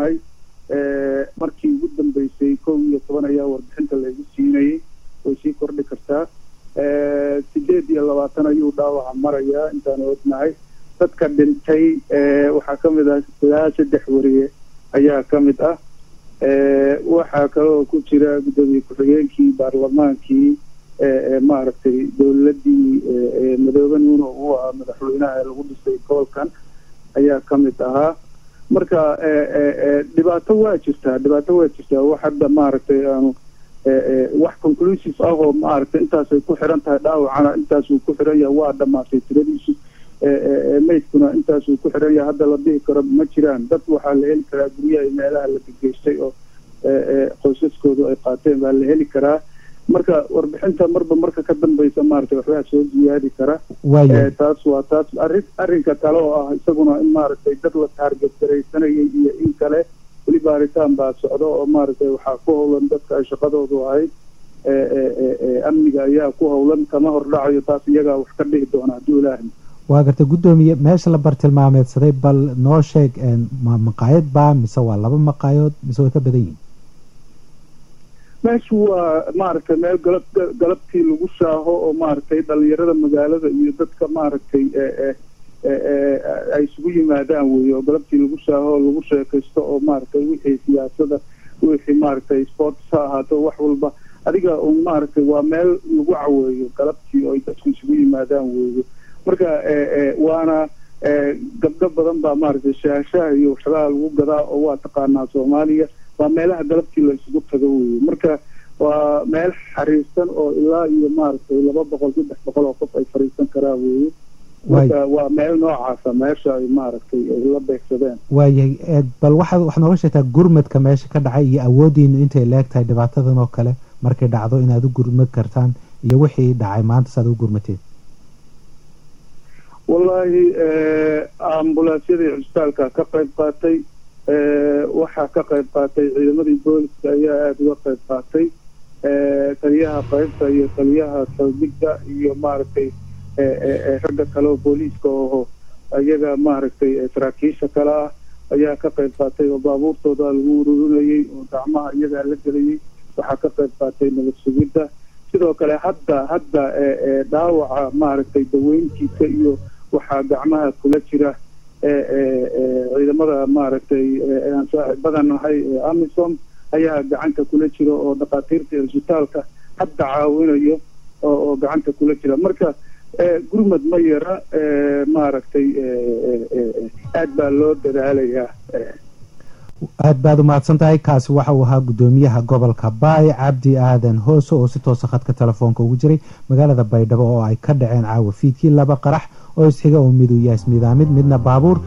ognahay markii ugu dambeysay kow iyo toban ayaa warbixinta laygu siinayay way sii kordhi kartaa sideed iyo labaatan ayuu dhaawaca marayaa intaan ognahay dadka dhintay waxaa ka mid ah ilaa saddex wariye ayaa ka mid ah waxaa kaloo ku jira guddoomiye ku-xigeenkii baarlamaankii maaragtay dowladii madoobe nuuno uu ahaa madaxweynaha ee lagu dhisay gobolkan ayaa ka mid ahaa marka dhibaato waa jirtaa dhibaato waa jirtaa wax hadda maaragtay aanu wax conclusive ah oo maaragtay intaasay ku xiran tahay dhaawacana intaasuu ku xiran yahay waa dhamaatay tiradiisu maydkuna intaasuu ku xiran yahay hadda la dhihi karo ma jiraan dad waxaa la heli karaa guryaha meelaha la gegeystay oo qoysaskoodu ay qaateen baa la heli karaa marka warbixinta marba marka ka dambeysa maaragtay waxbaa soo ziyaadi kara taas waa taas arrin arrinka kale oo ah isaguna in maaragtay dad la taarget garaysanayay iyo in kale weli baaritaan baa socdo oo maaragtay waxaa ku howlan dadka ay shaqadoodu ahayd amniga ayaa ku howlan kama hordhacayo taas iyagaa wax ka dhihi doona hadduu ilaahay waa gartay guddoomiye meesha la bartilmaameedsaday bal noo sheeg ma maqaayad baa mise waa laba maqaayadood mise way ka badan yihin meeshu waa maaragtay meel galab galabtii lagu shaaho oo maaragtay dhalinyarada magaalada iyo dadka maaragtay ay isugu yimaadaan wey oo galabtii lagu shaaho oo lagu sheekaysto oo maaragtay wixii siyaasada wixii maaragtay sports ha ahaato wax walba adiga un maaragtay waa meel lagu caweeyo galabtii oo ay dadku isugu yimaadaan weeyo marka waana gabdho badan baa maaragtay shaashaha iyo waxyaalaha lagu gadaa oo waa taqaanaa soomaaliya waa meelaha galabtii la isugu tago weeye marka waa meel xariirsan oo ilaa iyo maaragtay laba boqol saddex boqol oo qof ay fariisan karaa weeye marka waa meel noocaasa meesha ay maaragtay ay la beegsadeen waayahay bal waxaad waxaad nooga sheegtaa gurmadka meesha ka dhacay iyo awoodiinu intay leeg tahay dhibaatadan oo kale markay dhacdo inaad u gurmad kartaan iyo wixii dhacay maanta saad u gurmateen wallaahi ambulansyadii cisbitaalka ka qayb qaatay waxaa ka qayb qaatay ciidamadii booliska ayaa aada uga qayb qaatay taliyaha qaybta iyo taliyaha saldhigga iyo maaragtay ragga kale oo booliiska oo iyaga maaragtay saraakiisha kale ah ayaa ka qayb qaatay oo baabuurtooda lagu ururinayay oo gacmaha iyagaa la gelayay waxaa ka qayb qaatay nabad sugidda sidoo kale hadda hadda dhaawaca maaragtay daweyntiisa iyo waxaa gacmaha kula jira ciidamada maaragtay aan saaxiibadan nahay amisom ayaa gacanta kula jira oo dhakhaatiirta cisbitaalka hadda caawinayo oo gacanta kula jira marka gurmad ma yara maaragtay aad baa loo dadaalayaa aad baad umahadsan tahay kaasi waxa uu ahaa guddoomiyaha gobolka baay cabdi aadan hoose oo si toosa khadka telefoonka ugu jiray magaalada baydhabo oo ay ka dhaceen caawa fiidkii laba qarax oo isxiga oo midu yahay ismidaamid midna baabuur